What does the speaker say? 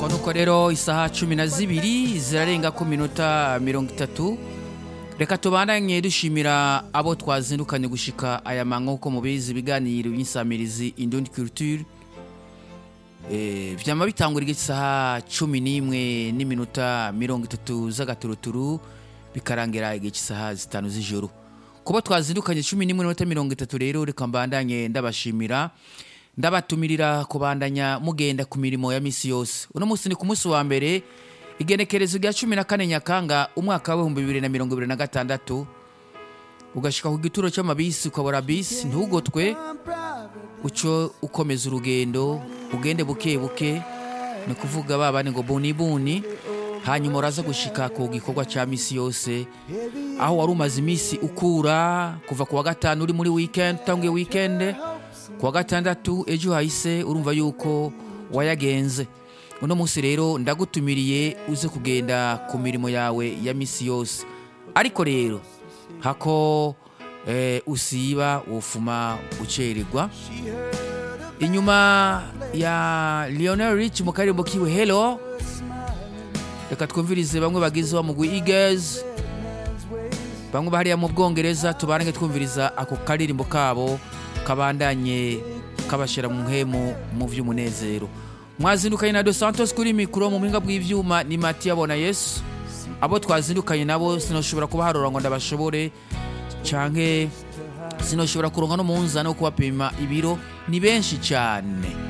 nuko rero isaha cumi na zibiri zirarenga ku minota mirongo itatu reka tubandanye dushimira abo twazindukanye gushika aya manywa uko mubizi ibiganiro by'insamirizi indundi culture Eh, vyama bitangura isaha cumi n'imwe n'iminota mirongo itatu z'agaturuturu bikarangira igihe cy'isaha zitanu z'ijoro kuba twazindukanye cumi n'imwe n'iminota mirongo itatu rero reka mbandanye ndabashimira ndabatumirira kubandanya mugenda ku mirimo ya misi yose uno munsi ni ku munsi wa mbere igenekerezo rya cumi na kane nyakanga umwaka w'ibihumbi bibiri na mirongo ibiri na gatandatu ugashika ku gituro cy'amabisi ukabura bisi ntugotwe uco ukomeza urugendo ugende buke buke ni kuvuga babane ngo buni buni hanyuma uraza gushika ku gikorwa cya misi yose aho wari umaze iminsi ukura kuva ku wa gatanu uri muri weekend utanguye weekend ku wa gatandatu ejo hahise urumva yuko wayagenze uno munsi rero ndagutumiriye uze kugenda ku mirimo yawe ya misi yose ariko rero hako eh, usiba wofuma ucererwa inyuma ya Lionel Rich mu karirimbo kiwe Hello reka twumvirize bamwe bagize wa mugwi Eagles bamwe bahariya mu Bwongereza tubarange twumviriza ako karirimbo kabo kabandanye kabashira mu mpemu mu vy'umunezero mwazindukanye na Dos Santos kuri mikro mu mpinga bw'ivyuma ni Matia Bona Yesu abo twazindukanye nabo sinoshobora kubaharura ngo ndabashobore canke sinoshobora kuronka no munzani wo kubapima ibiro ni benshi cyane